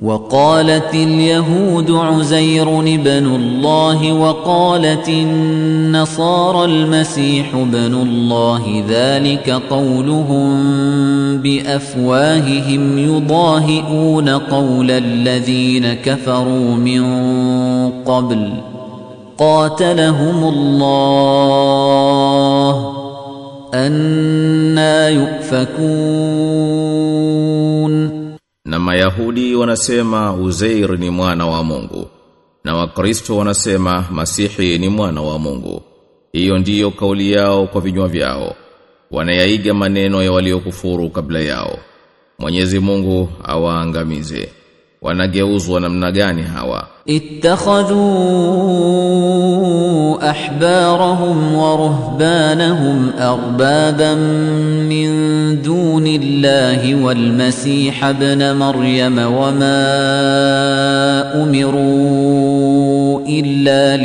وقالت اليهود عزير ابن الله وقالت النصارى المسيح ابن الله ذلك قولهم بافواههم يضاهئون قول الذين كفروا من قبل قاتلهم الله أنا يؤفكون Na Mayahudi wanasema Uzair ni mwana wa Mungu na Wakristo wanasema Masihi ni mwana wa Mungu. Hiyo ndiyo kauli yao kwa vinywa vyao. Wanayaiga maneno ya waliokufuru kabla yao. Mwenyezi Mungu awaangamize. Wanageuzwa namna gani hawa? اتخذوا احبارهم ورهبانهم اربابا من دون الله والمسيح ابن مريم وما امروا الا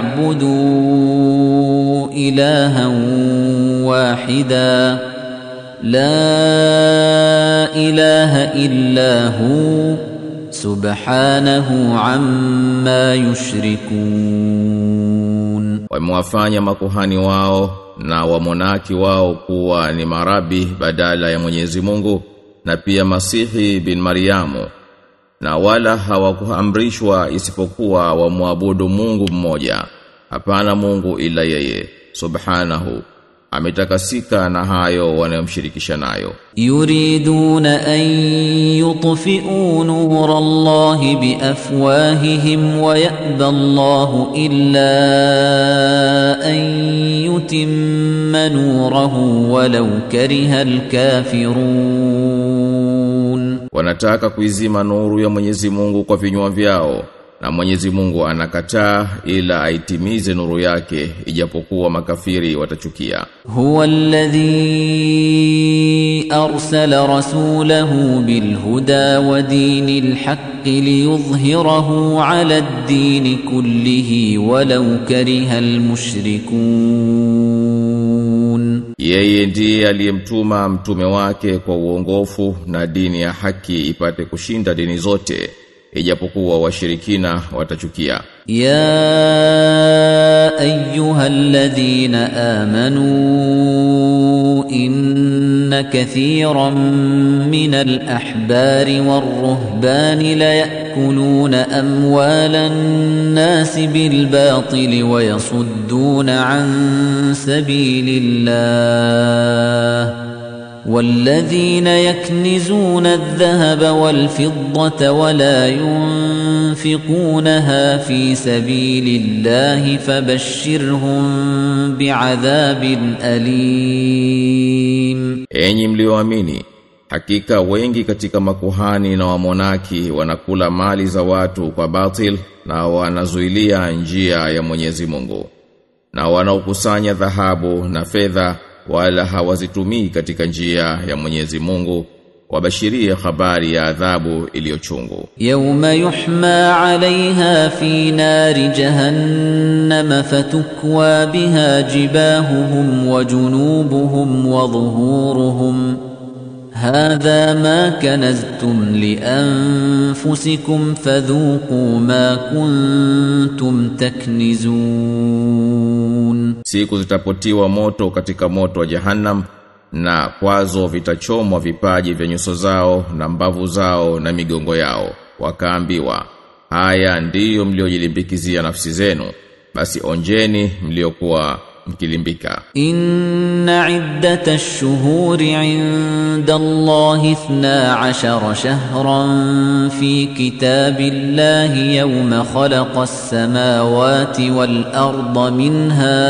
ليعبدوا الها واحدا لا اله الا هو subhanahu amma yushrikun Wamewafanya makuhani wao na wamonaki wao kuwa ni marabi badala ya Mwenyezi Mungu na pia Masihi bin Mariamu na wala hawakuamrishwa isipokuwa wamwabudu Mungu mmoja hapana Mungu ila yeye subhanahu ametakasika na hayo wanayomshirikisha nayo yuriduna an yutfi'u nura Allahi biafwahihim wa ya'ba Allahu illa an yutimma nurahu walau kariha alkafirun wanataka kuizima nuru ya Mwenyezi Mungu kwa vinywa vyao na Mwenyezi Mungu anakataa ila aitimize nuru yake ijapokuwa makafiri watachukia huwa alladhi arsala rasulahu bilhuda wa dinil haqqi liyudhhirahu ala ad-din kullihi walau kariha almushrikun yeye ndiye aliyemtuma mtume wake kwa uongofu na dini ya haki ipate kushinda dini zote ijapokuwa washirikina watachukia ya ayyuhalladhina amanu inna kathiran minal ahbari warruhbani la yakuluna amwalan nasi bil batili wa yasudduna an sabilillah والذين يكنزون الذهب والفضة ولا ينفقونها في سبيل الله فبشرهم بعذاب أليم Enyi mlioamini hakika wengi katika makuhani na wamonaki wanakula mali za watu kwa batil na wanazuilia njia ya Mwenyezi Mungu na wanaokusanya dhahabu na fedha wala hawazitumii katika njia ya Mwenyezi Mungu wabashirie habari ya adhabu iliyochungu yawma yuhma 'alayha fi nari jahannam fatukwa biha jibahuhum wa junubuhum wa dhuhuruhum hadha ma kanaztum li anfusikum fadhuqu ma kuntum taknizun siku zitapotiwa moto katika moto wa jahannam na kwazo vitachomwa vipaji vya nyuso zao na mbavu zao na migongo yao wakaambiwa haya ndiyo mliojilimbikizia nafsi zenu basi onjeni mliokuwa mkilimbika inna iddata ash-shuhuri 'inda Allahi 12 shahran fi kitabillahi yawma khalaqa as-samawati wal arda minha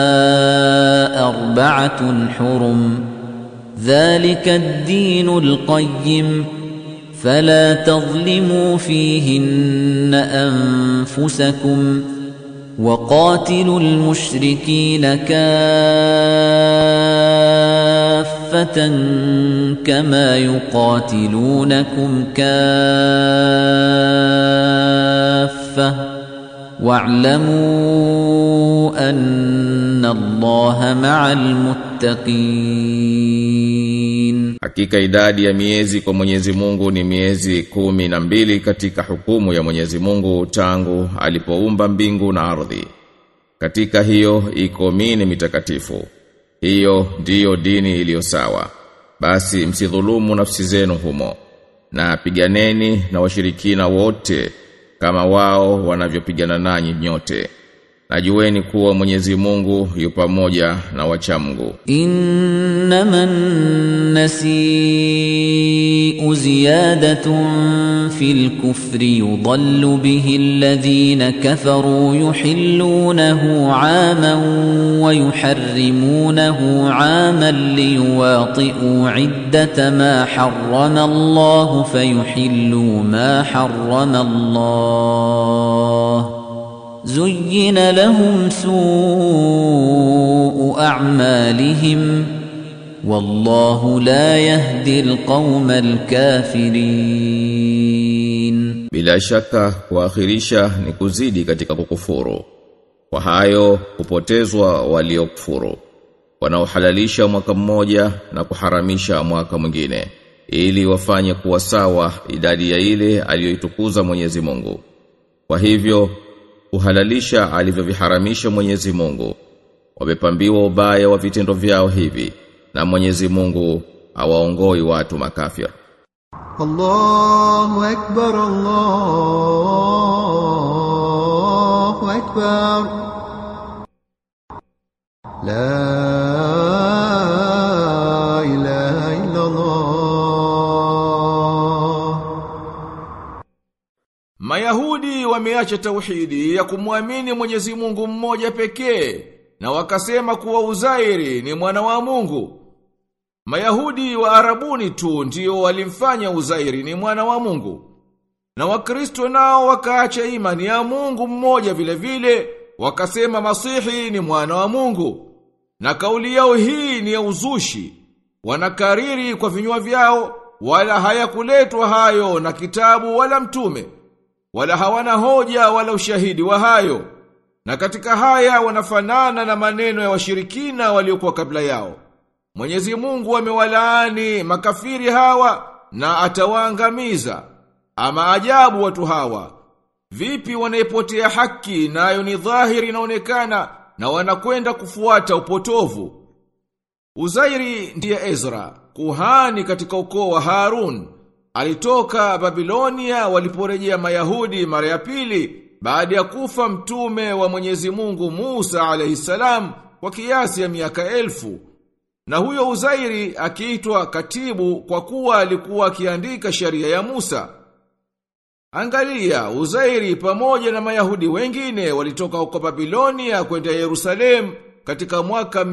arba'atun hurum dhalika ad-din al-qayyim فلا تظلموا فيهن أنفسكم وقاتلوا المشركين كافة كما يقاتلونكم كافة واعلموا أن الله مع المتقين Hakika idadi ya miezi kwa Mwenyezi Mungu ni miezi kumi na mbili katika hukumu ya Mwenyezi Mungu tangu alipoumba mbingu na ardhi. Katika hiyo iko mini mitakatifu. Hiyo ndiyo dini iliyo sawa. Basi msidhulumu nafsi zenu humo. Na piganeni na washirikina wote kama wao wanavyopigana nanyi nyote. Najueni kuwa Mwenyezi Mungu yu pamoja na wacha Mungu. إنما النسيء زيادة في الكفر يضل به الذين كفروا يحلونه عاما ويحرمونه عاما ليواطئوا عدة ما حرم الله فيحلوا ما حرم الله زين لهم سوء أعمالهم والله لا يهدي القوم الكافرين Bila shaka kuakhirisha ni kuzidi katika kukufuru. Kwa hayo kupotezwa waliokufuru. Wanaohalalisha mwaka mmoja na kuharamisha mwaka mwingine ili wafanye kuwa sawa idadi ya ile aliyoitukuza Mwenyezi Mungu. Kwa hivyo kuhalalisha alivyoviharamisha Mwenyezi Mungu. Wamepambiwa ubaya wa vitendo vyao hivi na Mwenyezi Mungu hawaongoi watu makafir. الله أكبر الله أكبر لا إله إلا الله Mayahudi wameacha tauhidi ya kumwamini Mwenyezi Mungu mmoja pekee na wakasema kuwa Uzairi ni mwana wa Mungu. Mayahudi wa Arabuni tu ndio walimfanya Uzairi ni mwana wa Mungu. Na Wakristo nao wakaacha imani ya Mungu mmoja vile vile, wakasema Masihi ni mwana wa Mungu. Na kauli yao hii ni ya uzushi. Wanakariri kwa vinywa vyao wala hayakuletwa hayo na kitabu wala mtume. Wala hawana hoja wala ushahidi wa hayo. Na katika haya wanafanana na maneno ya washirikina waliokuwa kabla yao. Mwenyezi Mungu amewalaani makafiri hawa na atawaangamiza. Ama ajabu watu hawa. Vipi wanaipotea haki nayo ni dhahiri inaonekana na wanakwenda kufuata upotovu. Uzairi ndiye Ezra, kuhani katika ukoo wa Harun. Alitoka Babilonia waliporejea Mayahudi mara ya pili baada ya kufa mtume wa Mwenyezi Mungu Musa alayhisalam kwa kiasi ya miaka elfu. Na huyo Uzairi akiitwa katibu kwa kuwa alikuwa akiandika sheria ya Musa. Angalia, Uzairi pamoja na Mayahudi wengine walitoka huko Babilonia kwenda Yerusalemu katika mwaka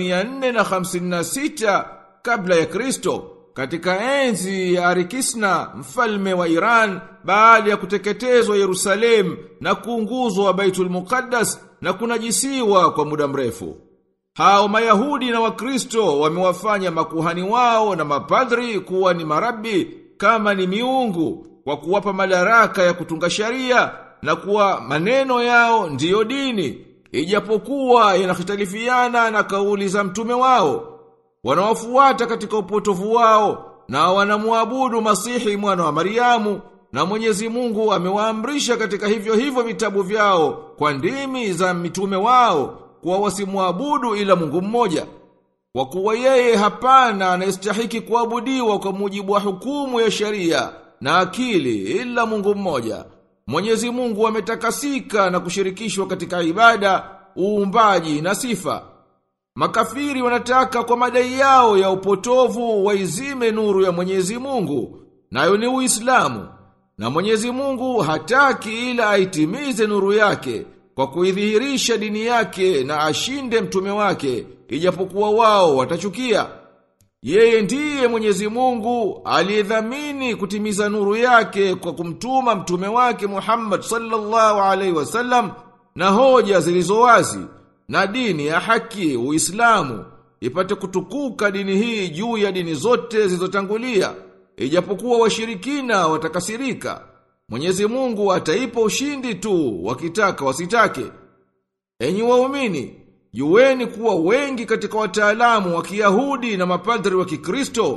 456 kabla ya Kristo katika enzi ya Arikisna mfalme wa Iran baada ya kuteketezwa Yerusalemu na kuunguzwa Baitul Muqaddas na kunajisiwa kwa muda mrefu. Hao Mayahudi na Wakristo wamewafanya makuhani wao na mapadri kuwa ni marabi kama ni miungu kwa kuwapa madaraka ya kutunga sharia na kuwa maneno yao ndiyo dini ijapokuwa yanahitalifiana na kauli za mtume wao wanawafuata katika upotovu wao na wanamwabudu Masihi mwana wa Mariamu na Mwenyezi Mungu amewaamrisha katika hivyo hivyo vitabu vyao kwa ndimi za mitume wao kuwa wasimwabudu ila Mungu mmoja kwa kuwa yeye hapana anayestahiki kuabudiwa kwa mujibu wa hukumu ya sheria na akili ila Mungu mmoja Mwenyezi Mungu ametakasika na kushirikishwa katika ibada, uumbaji na sifa. Makafiri wanataka kwa madai yao ya upotovu waizime nuru ya Mwenyezi Mungu, nayo ni Uislamu. Na Mwenyezi Mungu hataki ila aitimize nuru yake kwa kuidhihirisha dini yake na ashinde mtume wake, ijapokuwa wao watachukia. Yeye ndiye Mwenyezi Mungu aliyedhamini kutimiza nuru yake kwa kumtuma mtume wake Muhammad sallallahu alaihi wasallam na hoja zilizo wazi na dini ya haki Uislamu ipate kutukuka dini hii juu ya dini zote zilizotangulia ijapokuwa washirikina watakasirika Mwenyezi Mungu ataipa ushindi tu wakitaka wasitake Enyi waumini Jueni kuwa wengi katika wataalamu wa Kiyahudi na mapadri wa Kikristo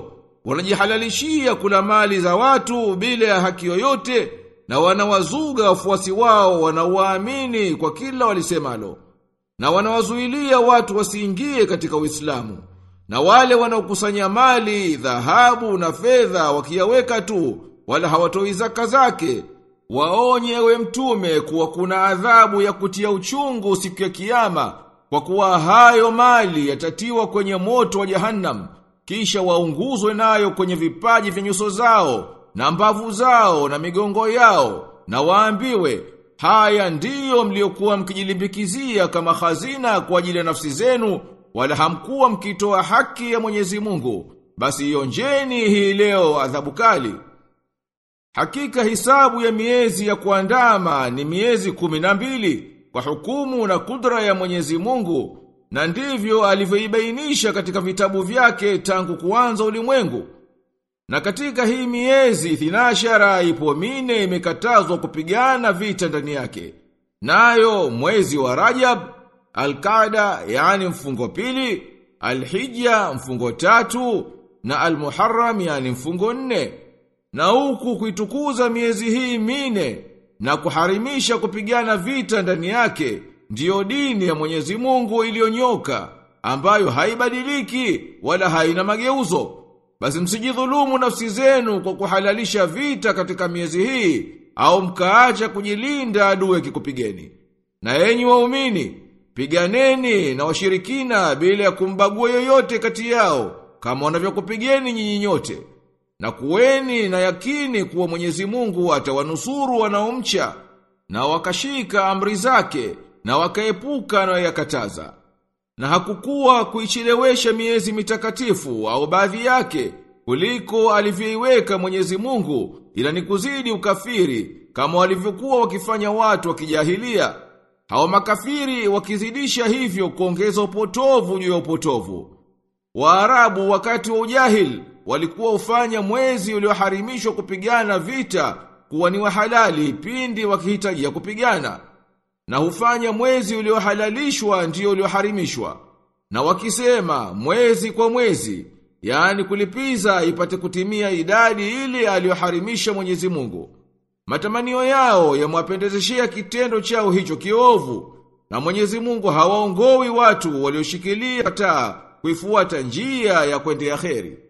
wanajihalalishia kula mali za watu bila ya haki yoyote na wanawazuga wafuasi wao wanaowaamini kwa kila walisemalo na wanawazuilia watu wasiingie katika Uislamu na wale wanaokusanya mali dhahabu na fedha wakiyaweka tu wala hawatoi zaka zake waonye we mtume kuwa kuna adhabu ya kutia uchungu siku ya kiyama kwa kuwa hayo mali yatatiwa kwenye moto wa jahannam kisha waunguzwe nayo kwenye vipaji vya nyuso zao na mbavu zao na migongo yao na waambiwe haya ndiyo mliokuwa mkijilimbikizia kama hazina kwa ajili ya nafsi zenu wala hamkuwa mkitoa haki ya Mwenyezi Mungu basi ionjeni hii leo adhabu kali Hakika hisabu ya miezi ya kuandama ni miezi kumi na mbili kwa hukumu na kudra ya Mwenyezi Mungu na ndivyo alivyoibainisha katika vitabu vyake tangu kuanza ulimwengu. Na katika hii miezi thinashara ipo mine imekatazwa kupigana vita ndani yake. Nayo mwezi wa Rajab, Al-Qaada yani mfungo pili, Al-Hijja mfungo tatu na Al-Muharram yani mfungo nne. Na huku kuitukuza miezi hii mine na kuharimisha kupigana vita ndani yake ndiyo dini ya Mwenyezi Mungu iliyonyoka ambayo haibadiliki wala haina mageuzo. Basi msijidhulumu nafsi zenu kwa kuhalalisha vita katika miezi hii au mkaacha kujilinda adui kikupigeni. Na enyi waumini, piganeni na washirikina bila ya kumbagua yoyote kati yao kama wanavyokupigeni nyinyi nyote. Na kuweni na yakini kuwa Mwenyezi Mungu atawanusuru wanaomcha na wakashika amri zake na wakaepuka na yakataza. Na hakukuwa kuichelewesha miezi mitakatifu au baadhi yake kuliko alivyoiweka Mwenyezi Mungu ila ni kuzidi ukafiri kama walivyokuwa wakifanya watu wa kijahilia. Hao makafiri wakizidisha hivyo kuongeza upotovu juu ya upotovu. Waarabu wakati wa ujahil walikuwa ufanya mwezi ulioharimishwa kupigana vita kuwa ni wa halali pindi wakihitajia kupigana na hufanya mwezi uliohalalishwa ndio ulioharimishwa na wakisema mwezi kwa mwezi yani kulipiza ipate kutimia idadi ile aliyoharimisha Mwenyezi Mungu matamanio yao yamwapendezeshea kitendo chao hicho kiovu na Mwenyezi Mungu hawaongowi watu walioshikilia taa kuifuata njia ya kwendea kheri